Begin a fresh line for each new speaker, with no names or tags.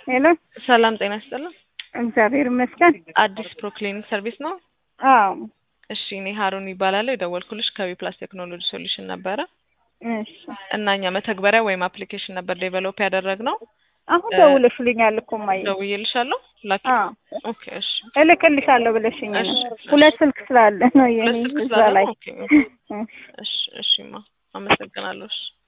ሄሎ
ሰላም ጤና ይስጥልን።
እግዚአብሔር ይመስገን።
አዲስ ፕሮክሊኒክ ሰርቪስ ነው።
አዎ
እሺ እኔ ሀሩን ይባላለሁ። የደወልኩልሽ ከቢ ፕላስ ቴክኖሎጂ ሶሉሽን ነበረ
እሺ
እና እኛ መተግበሪያ ወይም አፕሊኬሽን ነበር ዴቨሎፕ ያደረግነው።
አሁን ደውለሽልኛል እኮ እማዬ።
ደውዬልሻለሁ ላኪ።
አዎ
ኦኬ እሺ
እልክልሻለሁ ብለሽኝ ነው።
እሺ፣
ሁለት ስልክ ስላለ ነው የኔ
ሁለት ስልክ
እዛ
ስላለ
ላይ
ነው? ኦኬ እሺ እሺማ አመሰግናለሁ። እሺ